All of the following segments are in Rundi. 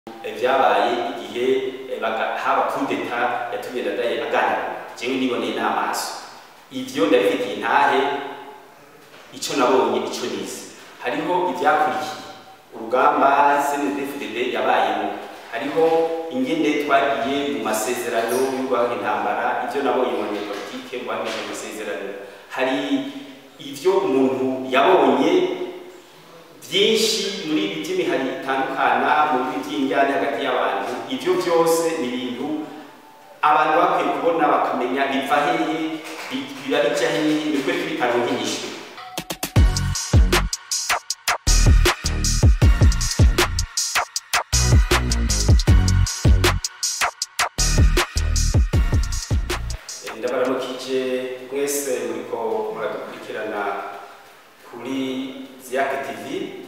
vyabaye igihe haba kudeta yatumye ndadaye aganira jewe niboneye n'amaso ivyo ndabifitiye intahe ico nabonye ico nize hariho ivyakurikiye urugamba CNDD-FDD yabayemo hariho ingene twagiye mu masezerano y'urwanya intambara ivyo nabonye mu banyepolitike rwandije amasezerano hari ivyo umuntu yabonye byinshi muri ibi by'imihari itandukana muri ibi by'injyane hagati y'abantu ivyo byose ni ibintu abantu bakwiye kubona bakamenya biva hehe biba bija hehe nibwo bitaronka inyishu ndabaramukije mwese muriko muradukurikirana kuri ziyake tv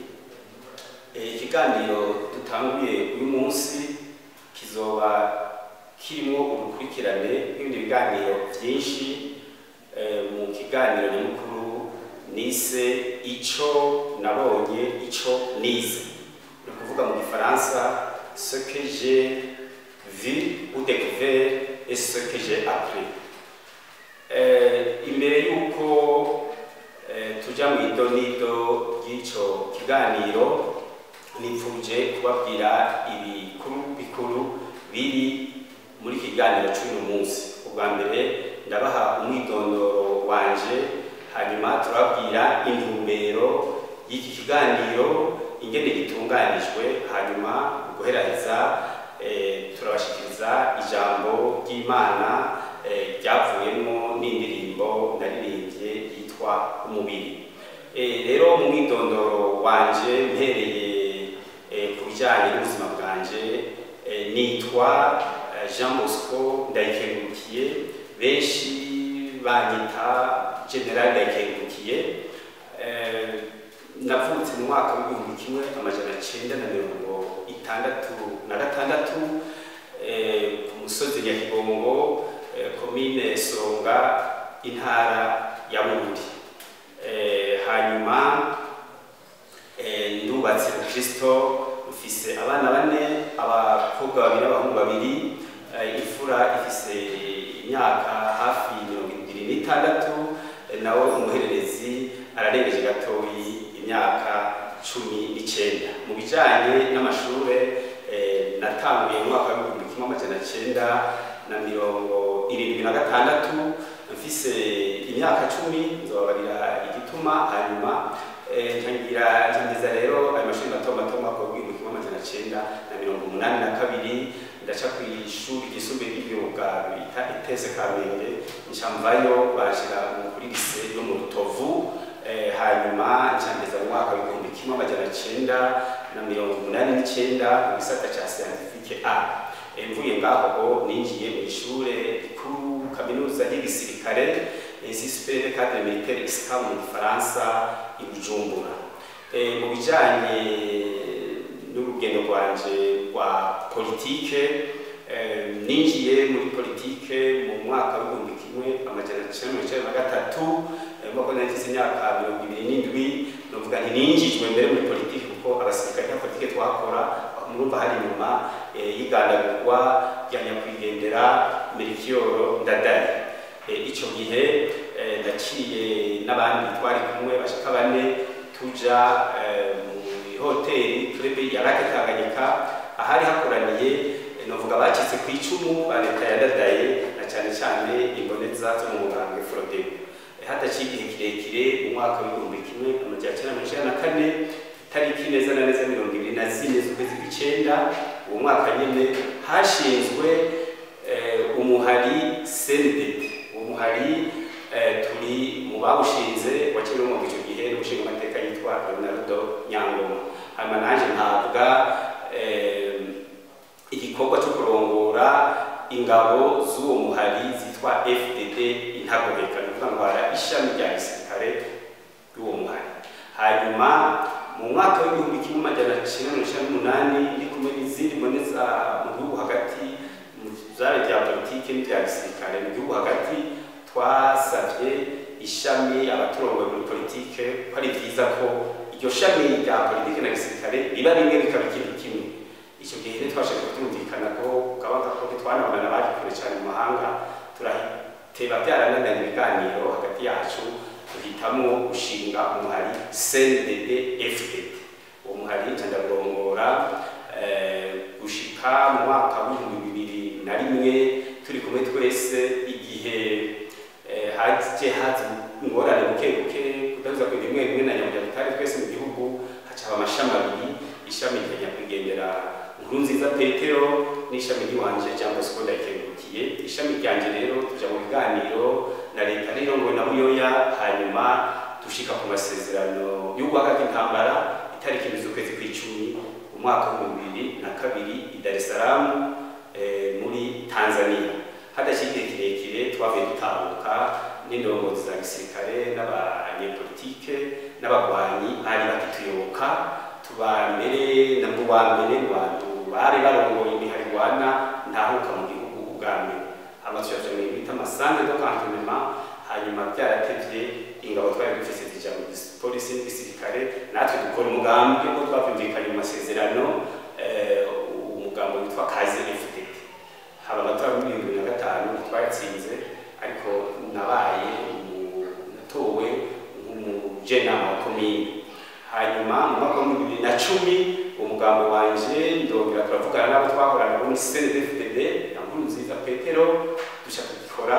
ikiganiro dutanguye uyu munsi kizoba kirimo urukurikirane n'ibindi biganiro byinshi mu kiganiro nyamukuru nise ico nabonye ico nize ni ukuvuga mu gifaransa ce que j'ai vu ou découvert et ce que j'ai appris imbere y'uko tuja mu idonido ry'ico kiganiro nipfuje kubabwira ibikuru bikuru biri muri kiganiro cy'uyu munsi ubwa mbere ndabaha umwidondoro wanje hanyuma turabwira intumbero y'iki kiganiro ingene gitunganijwe hanyuma guheraheza turabashikiriza ijambo ry'imana ryavuyemo n'indirimbo naririmbye yitwa umubiri rero mu mwidondoro wanje mpereye ku bijyanye n'ubuzima bwanje nitwa jean bosco ndayikengurukiye benshi banyita general ndayikengurukiye navutse mu mwaka w'igihumbi kimwe amajana cyenda na mirongo itandatu na gatandatu ku musozi nyakigongo komine songa intara ya burundi hanyuma ndubatse kristo mfise abana bane abakobwa babiri n'abahungu babiri imfura ifise imyaka hafi mirongo ibiri n'itandatu nawe umuhererezi ararengeje gatoyi imyaka cumi n'icyenda mu bijyanye n'amashure natanguye mu mwaka w'ibihumbi kimwe amajana cyenda na mirongo irindwi na gatandatu mfise imyaka cumi nzobabarira igituma hanyuma ntangira ntangiza rero ayo mashuri mato mato mwaka w'ibihumbi kimwe amajana cyenda na mirongo umunani na kabiri ndaca ku ishuri ryisumbuye ry'imyuga bita itese kamenge ncamvayo bashira kuri lise yo mu rutovu hanyuma ncangeza mu mwaka w'ibihumbi kimwe amajana cyenda na mirongo umunani n'icyenda mu gisata cya siyantifike a mvuye ngaho ninjiye mu ishure rikuru kaminuza y'igisirikare insisipere cadre militaire isika mu gifaransa i bujumbura mu bijanye n'urugendo rwanje rwa politike ninjiye muri politike mu mwaka w'ibihumbi kimwe amajana cyenda mirongo icyenda na gatatu nk'uko nagize imyaka mirongo ibiri n'indwi novuga nti ninjijwe mbere muri politike kuko abasirikare nta politike twakora murumva hari inyuma y'igandagurwa rya nyakwigendera merikiyoro ndadaye icyo gihe ndaciye n'abandi twari kumwe bashaka bane tuja mu hoteli turebe ya rake tanganyika ahari hakoraniye novuga bacitse ku icumu ba leta ya ndadaye na cyane cyane imboneza zo mu mugambwe forodebu hadaciye igihe kirekire mu mwaka w'ibihumbi kimwe amajana cyenda mirongo icyenda na kane tariki neza na neza mirongo ibiri na zine z'ukwezi kw'icyenda uwo mwaka nyine hashinzwe umuhari senedeti uwo muhari turi mu bawushinze wakiriwe mu icyo gihe n'umushinga amateka yitwa leonardo nyangoma hanyuma nanjye ntabwa igikorwa cyo kurongora ingabo z'uwo muhari zitwa fdd intagoheka ni ukuvuga ngo hari ishami rya gisirikare y'uwo muhari hanyuma mu mwaka w'ibihumbi kimwe amajana cyenda mirongo icyenda n'umunani ndi kumwe n'izindi mboneza mu gihugu hagati mu byari bya politiki n'ibya gisirikare mu gihugu hagati twasabye ishami abaturongoye muri politike ko ari byiza ko iryo shami rya politiki na gisirikare riba rimwe bikaba ikintu kimwe icyo gihe ntitwashaka kubyumvikana ko ukabona ko ntitwanabonana bari kure cyane mu mahanga turahiteba byarananiranye ibiganiro hagati yacu duhitamo gushinga umuhari CNDD FDD uwo muhari ndagorongora gushika mu mwaka w'ibihumbi bibiri na rimwe turi kumwe twese igihe haje haza ingorane buke buke kudahuza ku rimwe rimwe na nyamujya tutari twese mu gihugu hacaba amashami abiri ishami rya nyakwigendera nkuru nziza petero n'ishami ry'iwanje cyangwa se uko ndayikengurukiye ishami ryanje rero tuja mu biganiro na leta rirongowe na buyoya hanyuma dushika ku masezerano yo guhagarika intambara itariki imwe z'ukwezi kw'icumi umwaka w'ibihumbi bibiri na kabiri i Dar es Salaam eh, muri Tanzania hadashye igihe kirekire twavuye dutahuka n'indongozi za gisirikare n'abanyepolitike n'abagwanyi bari bakituyoboka tuba mbere na mu wa mbere mu bantu bari barongoye imihari rwana ntahuka mu gihugu ubwa mbere amashyirahamwe mu bita amasange do cantonnement hanyuma byaratevye ingabo twari dufise zija mu polisi n'igisirikare natwe dukora umugambi wo twakumvikanye mu masezerano umugambo witwa kaze FDD haba amatora muri bibiri na gatanu twayatsinze ariko nabaye natowe nk'umujenama wa komine hanyuma mu mwaka wa bibiri na cumi umugambo wanje ndongera turavugana n'abo twahorana bo muri CNDD-FDD na Nkurunziza Petero duca dukora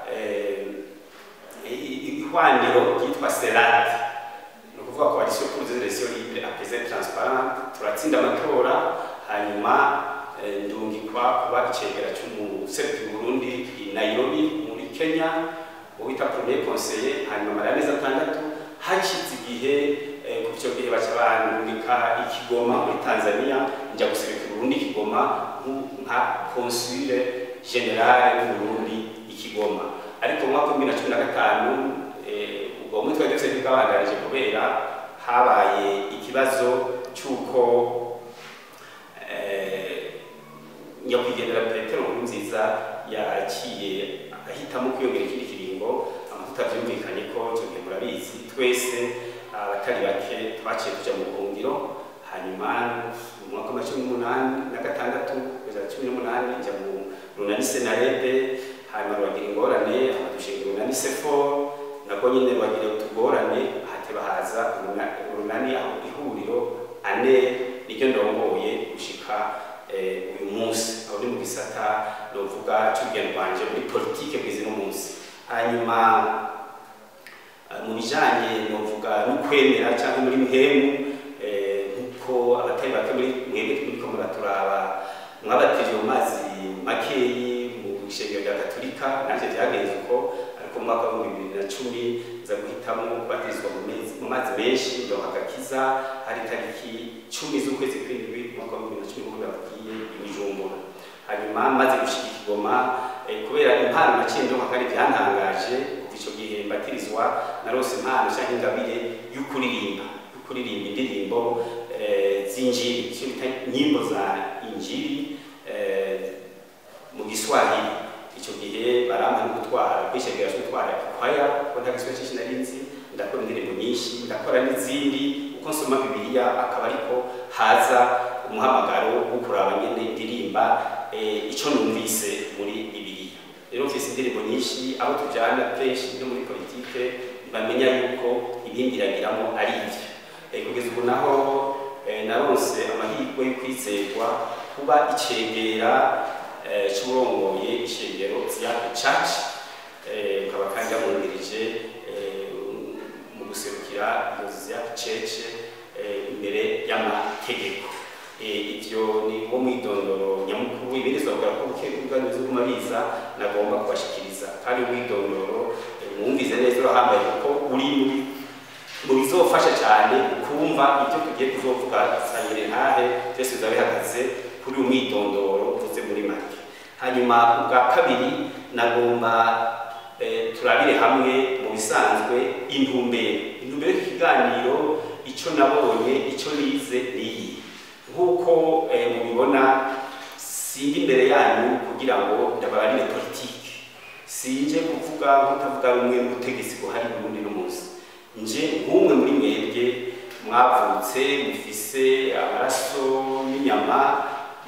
ihwaniro ryitwa SERAT ni ukuvuga coalition pour des élections libres apaisées transparentes turatsinda amatora hanyuma ndungikwa kuba icegera cy'umuserukira Burundi i Nairobi muri Kenya uwita premier conseiller hanyuma mara amezi atandatu hashize igihe ku icyo gihe baca bandungika ikigoma muri Tanzania njya guserukira Burundi ikigoma nka consule generale w'Uburundi ikigoma ariko mu mwaka wa bibiri na cumi na gatanu ubwo mutwe wari dufite bwabandanije kubera habaye ikibazo cy'uko nyakwigendera petero nkuru nziza yaciye ahitamo kwiyongera ikindi kiringo amavuta byumvikanye ko icyo gihe murabizi twese abatari bake twaciye tuja mu buhungiro hanyuma mu mwaka wa cumi n'umunani na gatandatu kugeza cumi n'umunani njya mu runani senarede hanyuma rwagira ingorane amadushinga urunani sefo nabwo nyine rwagira utugorane hateba haza urunani aho ihuriro ane niryo ndongoye gushika uyu munsi aho ni mu gisata novuga cy'urugendo rwanje muri politike bwizi no munsi hanyuma mu bijanye novuga no kwemera cyangwa muri muhemu nkuko abatari bake muri mwebwe turiko muraturaba mwabatije mu mazi makeyi mu ishengero rya katolika nanje byagenze uko ariko mu mwaka wa bibiri na cumi nza guhitamo kubatizwa mu mazi menshi ndonka agakiza hari tariki cumi z'ukwezi kw'indwi umwaka wa bibiri na cumi nk'uko babwiye ibijumbura hanyuma maze gushika ikigoma kubera impano naciye ndonka kandi byantangaje kuva ico gihe mbatirizwa narose impano canke ingabire y'ukuririmba y'ukuririmba indirimbo z'injiri icyo bita nyimbo za injiri mu giswahili icyo gihe barampa no gutwara kwishegera cyo gutwara ikwaya ko nta giswahili cyinshi nari nzi ndakora indirimbo nyinshi ndakora n'izindi uko nsoma bibiliya akaba ariko haza umuhamagaro wo kuraba nyene indirimba icyo numvise muri bibiliya rero mfise indirimbo nyinshi aho tujyana kenshi no muri politike bamenya yuko ibindi iragiramo ari ibyo kugeza ubu naho naronse amahirwe yo kwizerwa kuba icegera cy'urongoye ishengero ziyake church ukaba kandi yamwungirije mu guserukira iyo ziyake church imbere y'amategeko ivyo ni wo mwidondoro nyamukuru ibirizwa bwa ko bukebuganizo kumabiza nagomba kubashikiriza kandi mwidondoro mwumvize neza urahambaye kuko uri mu bizofasha cyane kumva ibyo tugiye kuzovuga sangire ntahe byose biza bihagaze kuri uyu mwidondoro uvuze muri make hanyuma ubwa kabiri nagomba turabire hamwe mu bisanzwe intumbero intumbero y'ikiganiro icyo nabonye icyo nize niyi nk'uko mubibona sindi imbere yanyu kugira ngo ndababarire politiki sinje kuvuga nk'utavuga rumwe n'ubutegetsi buhari Burundi no munsi nje nk'umwe muri mwebwe mwavutse mufise amaraso n'inyama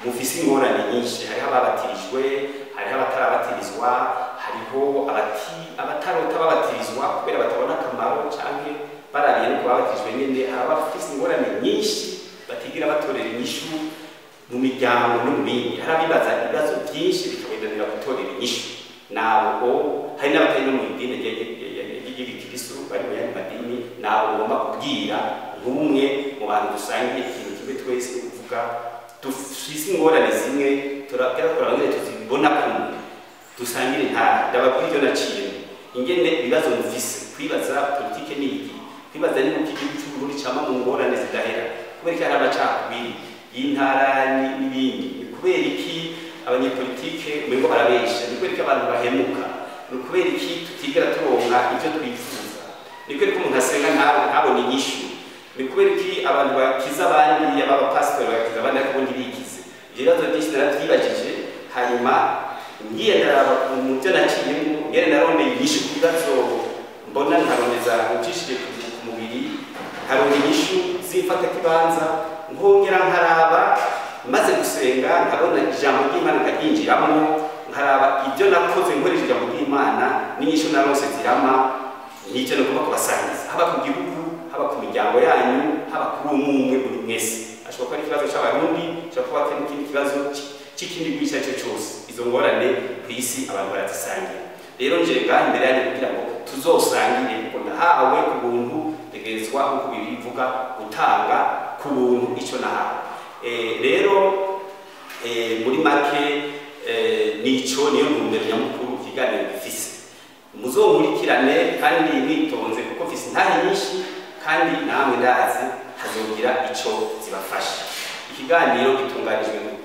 mufise ingorane nyinshi hariho ababatirijwe hariho abatarabatirizwa hariho abati- abatarota babatirizwa kubera batabona akamaro canke barabiye no kubabatirijwe nyene hari abafise ingorane nyinshi batigira batorera inyishu mu miryango no mu bindi hari abibaza ibibazo byinshi bikabendanira gutorera inyishu ntabwo hari n'abatari no mu idini ry'igikristu bari mu yandi madini ntabwo ngomba kubwira nk'umwe mu bantu dusangiye ikintu kimwe twese ni ukuvuga dufise ingorane zimwe turabwira kurabangire tuzibona kumwe dusangire nta ndababwira ibyo naciyemo ingene ibibazo mufise kwibaza politike ni iki kwibaza ni uko igihugu cy'uburundi cama mu ngorane zidahera kubera iki hari amacakubiri y'intara ni- n'ibindi ni kubera iki abanyepolitike umengo barabesha ni kubera iki abantu bahemuka ni ukubera iki tutigera turonka ibyo twifuza ni kubera ko umuntu asenga nta- ntabone inyishu ni kubera iki abantu bakiza abandi abapasitori bagakiza abandi ariko ubundi bikize ibyo bibazo byinshi narabyibajije hanyuma ngiye ndaraba mu byo naciyemo ngene narondeye inyishu ku bibazo mbona nkarondeza ucishije ku ku mubiri nkaronda inyishu z'ifatakibanza nkongera nkaraba maze gusenga nkabona ijambo ry'imana nkaryinjiramo nkaraba ibyo nakoze nkoresha ijambo ry'imana n'inyishu narose zirama nicyo nagomba kubasangiza haba ku gihugu haba ku miryango yanyu haba kuri umwe umwe buri mwese ashobora kuba ari ikibazo cy'abarundi ashobora kuba ari n'ikindi kibazo cy- cy'ikindi gihugu icyo ari cyo cyose izo ngorane ku isi abantu barazisangira rero nje ngaha imbere yanyu kugira ngo tuzosangire kuko nahawe ku buntu tegerezwa nk'uko bibiri bivuga gutanga ku buntu icyo nahawe Eh, rero eh, muri make eh, nico niyo ntumbero nyamukuru ikiganiro gifise muzonkurikirane kandi mwitonze kuko mfise intahe nyinshi kandi namwe ndazi hazogira ico zibafasha ikiganiro gitunganijwe gute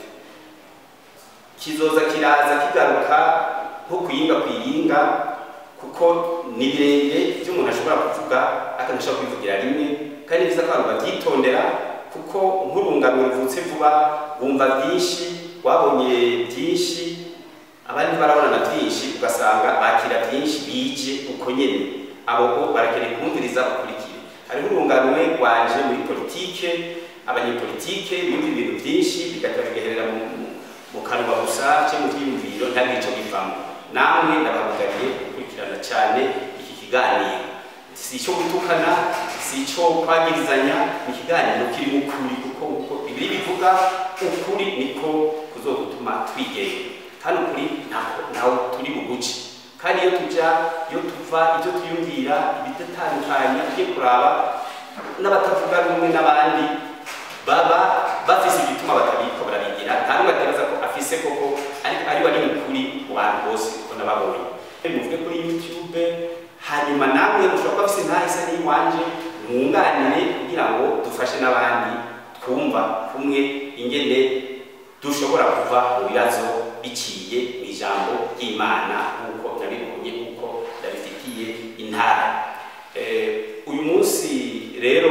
kizoza kiraza kigaruka nko kuyinga kuyinga kuko ni birebire ibyo umuntu ashobora kuvuga akanashobora kubivugira rimwe kandi ni byiza ko abantu babyitondera kuko nk'urungano ruvutse vuba bumva byinshi wabonye byinshi abandi barabona na byinshi ugasanga bakira byinshi bije uko nyene abo bo barakeneye kumviriza bakurikire hariho urungano rwanje muri politike abanyepolitike bimva ibintu byinshi bigatuma bigaherera mu, mu- mu kanwa gusa cyangwa mu byiyumviro ntagire icyo bivamo namwe ndabahugariye gukurikirana cyane iki kiganiro si icyo gutukana si icyo kwagirizanya ni ikiganiro kirimo ukuri kuko uko bibiri bivuga ukuri niko kuzogutuma twigenga kandi ukuri ntaho ntaho turi buguce kandi iyo tujya iyo tuva ibyo twiyumvira ibidatandukanye tugiye kuraba n'abatavuga rumwe n'abandi baba bafise igituma batabiko barabigira nta n'umwe atekereza ko afise koko ariko ari wari ukuri mu bantu bose kuko nababonye muvuge kuri youtube hanyuma namwe mushobora kuba afise ntahise n'iwanje mwunganire kugira ngo dufashe n'abandi twumva kumwe ingene dushobora kuva mu bibazo biciye mu ijambo ry'imana nk'uko nabibonye nk'uko ndabifitiye intara Eh, uyu munsi rero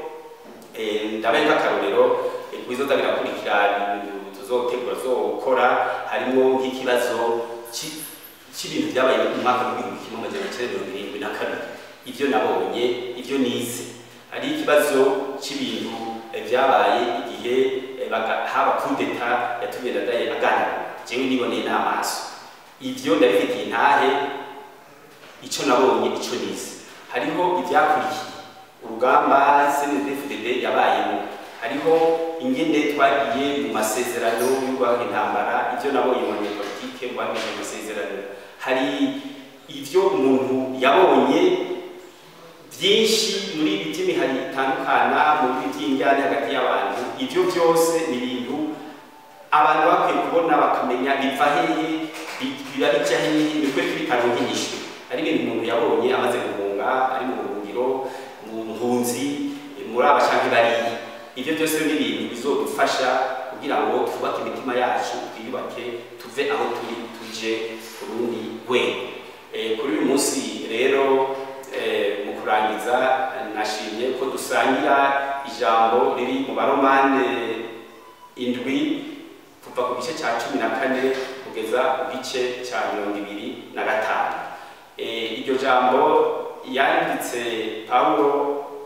eh, ndabaye nk'akarorero eh, kubizoza birakurikira ibintu tuzotegura tuzokora harimo nk'ikibazo ci- cy'ibintu byabaye mu mwaka w'ibihumbi kimwe amajana cyenda mirongo irindwi na kabiri ibyo nabonye ibyo nize hari ikibazo cy'ibintu eh, byabaye igihe eh, baga- haba kudeta yatumye ndadaye aganira jewe niboneye n'amaso ibyo ndabifitiye intahe icyo nabonye icyo nize hariho ibyakurikiye urugamba CNDD-FDD yabayemo hariho ingene twagiye mu masezerano y'urwanya intambara ibyo nabonye mu banyepolitike mu bamije amasezerano hari ibyo umuntu yabonye byinshi muri ibi by'imihari itandukana mu bibi by'injyane hagati y'abantu ibyo byose ni ibintu abantu bakwiye kubona bakamenya biva hehe bi- biba bijya hehe ni kwe tubitaronka inyishu ari ibintu umuntu yabonye amaze guhunga ari mu buhungiro mu mpunzi muri abashanke bariya ibyo byose ni ibintu bizodufasha kugira ngo twubake imitima yacu twiyubake tuve aho turi tuje ku rundi rwego Eh, kuri uyu munsi rero eh, mu kurangiza nashimye ko dusangira ijambo riri mu baromane indwi kuva ku gice cya cumi na kane kugeza ku gice cya mirongo ibiri na gatanu Eh, iryo jambo yanditse pawulo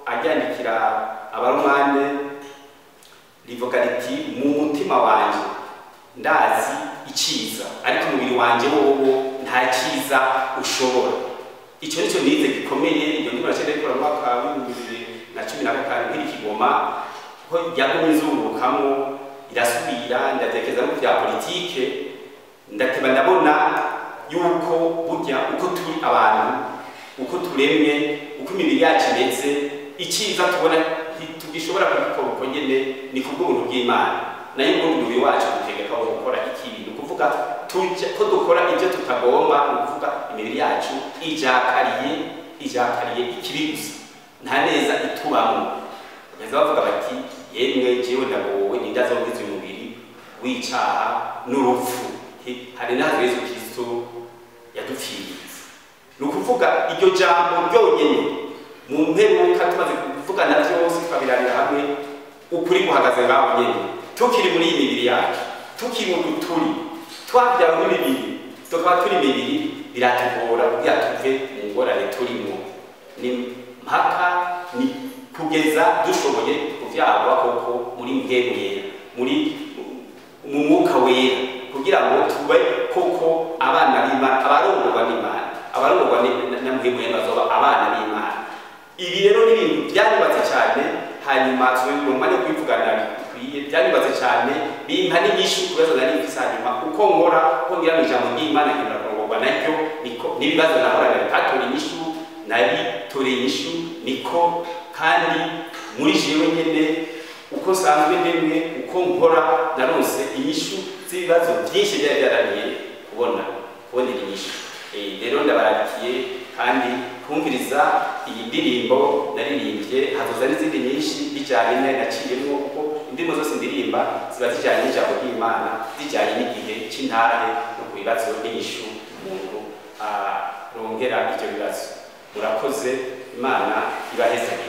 aryandikira abaromane rivuga riti mu mutima wanjye ndazi iciza ariko umubiri wanje wowo nta ciza ushobora icyo nicyo nize gikomeye iyo ndimo nacenda gikora mu mwaka w'ibihumbi bibiri na cumi na gatanu nkiri kigoma ko yagumye izungurukamo irasubira ndatekereza no bya politike ndateba ndabona yuko burya uko turi abantu uko turemye uko imibiri yacu imeze icyiza tubona ntitugishobora kubikora uko nyene ni kubw'ubuntu bw'imana nayo ubundi umubiri wacu dutegeka wo gukora ikibi ni ukuvuga tujya ko dukora ibyo tutagomba ni ukuvuga imibiri yacu ijakariye ijakariye ikibi gusa nta neza itubamo baza bavuga bati yemwe jewe ndagowe nindazongiza umubiri w'icaha n'urupfu hari n'aho yesu kristo yadupfiriye ni ukuvuga iryo jambo ryonyine mu mperuka tumaze kuvugana byose tukabirabira hamwe ukuri guhagaze ngaho nyine tukiri muri iyi mibiri yacu tukiri mu turi twabyawe n'imibiri tukaba turi imibiri biratugora kugira tuve mu ngorane turimo ni mpaka ni kugeza dushoboye kuvyagwa koko muri mpemu yera muri mu mwuka wera kugira ngo tube koko abana b'imana abarongorwa n'imana abarongorwa na mpemu yera bazoba abana b'imana ibi rero ni ibintu byanyubatse cyane hanyuma tubona umwanya wo kubivugana bikwiye byanyubatse cyane bimpa n'inyishu ku bibazo nari mfise hanyuma uko nkora uko ngira mu ijambo ry'imana nkemera kurongorwa naryo niko n'ibibazo nahorana bitatora inyishu nabitoreye inyishu niko kandi muri jewe nyene uko nsanzwe ndemwe uko nkora naronse inyishu z'ibibazo byinshi byari byarananiye kubona kubonera inyishu rero ndabaragikiye kandi kumviriza iyi ndirimbo naririmbye hazoza n'izindi nyinshi bijyanye nayo naciyemo kuko indirimbo zose ndirimba ziba zijyanye n'ijambo ry'imana zijyanye n'igihe cy'intare no ku bibazo n'inyishu umuntu arongera ibyo bibazo murakoze imana ibahezanye